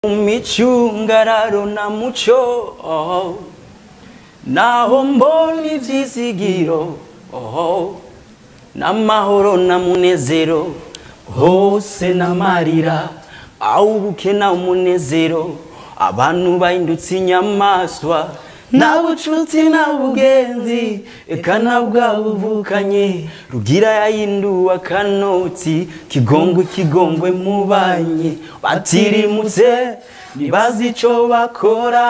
micungararo na muco oh. naho mbona ivyizigiro oh. n'amahoro na munezero hose n'amarira awubuke na umunezero abantu bahindutse inyamaswa nta bucuti nta bugenzi eka na bwa buvukanye rugira yahinduwe akanoti kigongwe kigongwe mubanye batirimutse ntibazi ico bakora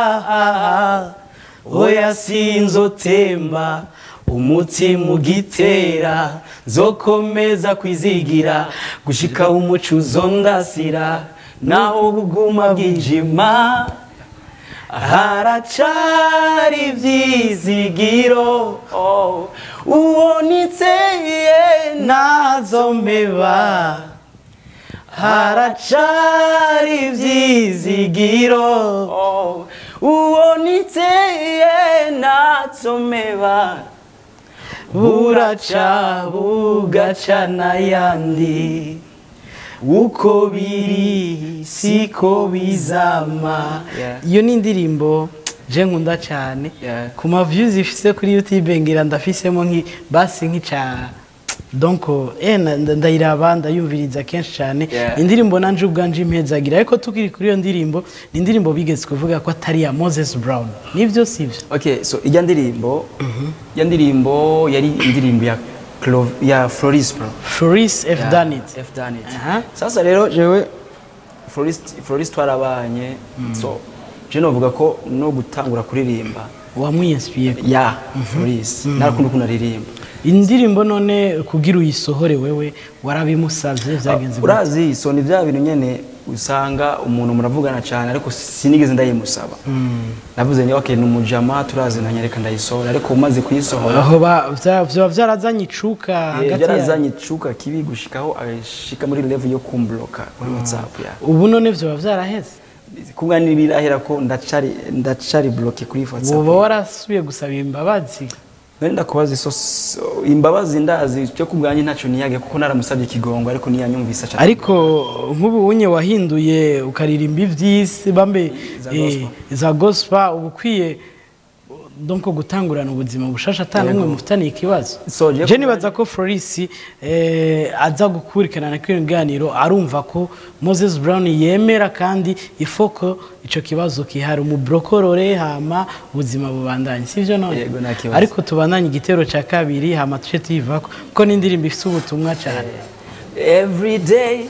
oya sinzotemba umutima ugitera nzokomeza kwizigira gushika umuco uzondasira naho buguma bwijima haracari ivyizigiro oh, uwo nitseye nazombeba haracari ivyizigiro oh, uwo nitseye nazombeba buraca bugaca n'ayandi uko biri siko bizama Yeah. iyo ni indirimbo je nkunda cyane Yeah. ku ma views ifise kuri youtube ngira ndafisemo nki basi nk'ica donc eh na- nda- ndayiraba ndayumviriza kenshi cyane Yeah. indirimbo nanje ubwanje impezagira ariko tukiri kuri iyo ndirimbo ni indirimbo bigeze kuvuga ko atari ya Moses Brown nivyo sivyo okay so ijya ndirimbo ijya ndirimbo yari indirimbo ya Clo ya Floris bro Floris F done it F done it Aha. sasa rero jewe Floris Floris twarabanye so je novuga ko no gutangura kuririmba wamwinspiye ya Floris narakunda ukuntu aririmba indirimbo none kugira uyisohore wewe warabimusavye vyagenze gute? urazi so ni bya bintu nyene usanga umuntu muravugana cyane ariko sinigeze ndayimusaba navuze ni okay ni umujama turaziranye reka ndayisohora ariko umaze kuyisohora aho ba- vya- vyoba vyarazanye icuka hagati ya yarazanye icuka kibi gushikaho agashika muri level yo kumbloka kuri whatsapp ya ubu none vyoba vyaraheze kubwa nibirahera ko ndacari ndacari bloke kuri whatsapp uba warasubiye gusaba imbabazi nari ndakubaza iso so- imbabazi ndazi cyo kubwanye ntacyo niyage kuko naramusabye ikigongo ariko niyanyumvisa cyane ariko nk'ubu unye wahinduye ukaririmba ivy'isi bambe Za eh, gospel. za gospel uba ukwiye donc gutangurana ubuzima bushasha ata n'umwe mufitaniye ikibazo So, je je nibaza ko Floris eh, aza gukurikirana kino kiganiro arumva ko Moses Brown yemera kandi ifoko ico kibazo kihari umubrokorore hama ubuzima bubandanye sivyo none Yego, nta kibazo. ariko tubandanye igitero ca kabiri hama tuce tuyivako kuko n'indirimbo ifite ubutumwa cyane every day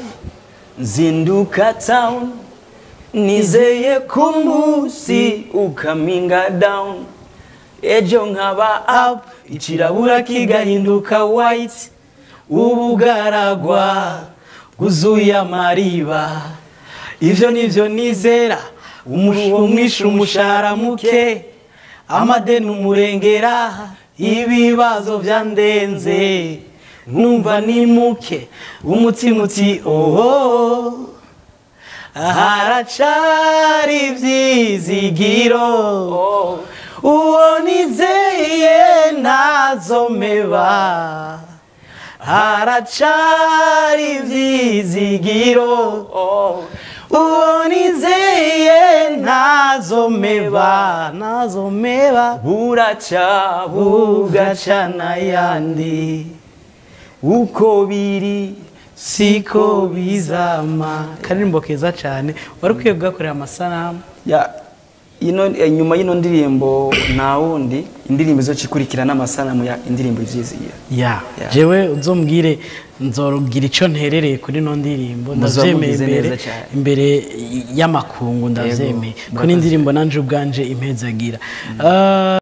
nzinduka town nizeye ku munsi ukaminga down ejo nkaba up ikirabura kigahinduka white ubugaragwa bwuzuye amariba ivyo nivyo nizera umuruho mwinshi umushahara muke amadeni umurengera ibibazo byandenze numva ni muke umutima uti oho haracari ivyizigiro uwo nizeye ntazomeba haracari ivyizigiro uwo nizeye ntazomeba ntazomeba buraca bugaca n'ayandi uko biri siko bizama karirimbo keza cyane wari ukwiye kugakorera amasanamu ya ino eh, nyuma y'ino ndirimbo nta wundi indirimbo izocikurikira n'amasanamu ya indirimbo ivyizigira ya Ya. jewe uzombwire nzorugira icyo nterereye kuri ino ndirimbo Muzoba ndavyemeye mugize imbere neza cyane. imbere y'amakungu ndavyemeye ko murakoze. n'indirimbo nanje ubwanje impezagira Ah,